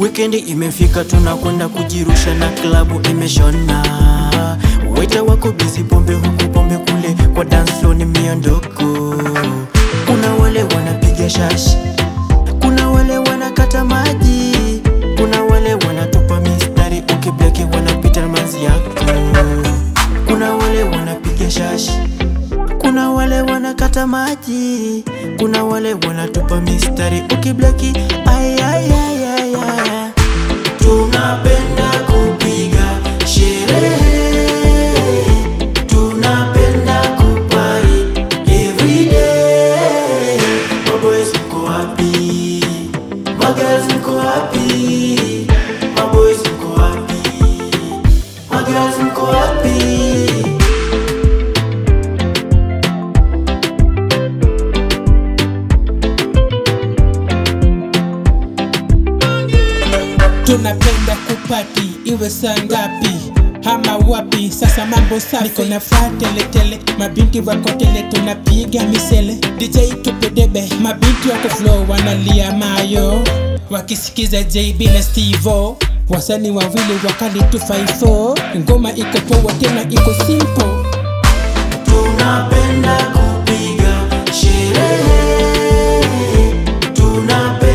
Wikendi imefika, tunakwenda kujirusha na klabu imeshona. Waita wako bizi, pombe huku pombe kule, kwa dance floor ni miondoko. Kuna wale wanapiga shashi, kuna wale wanakata maji, kuna wale wanatupa mistari, ukibleki wanapita na manzi yako. Kuna wale wanapiga shashi, kuna wale wanakata maji, kuna wale wanatupa mistari, ukibleki ay, ay, ay, ay, ay. Tunapenda kupiga sherehe, tunapenda kupari everyday. Maboys mko wapi? Magirls mko wapi? Maboys mko wapi? Magirls mko wapi? tunapenda kupati iwe saa ngapi hama wapi sasa mambo safi niko na faa teletele mabinti wako tele tunapiga misele dj tupedebe mabinti wako flow wanalia mayo wakisikiza jb na stevo wasani wawili wakali 254 ngoma iko poa tena iko simple Tunapenda kupiga sherehe, tunapenda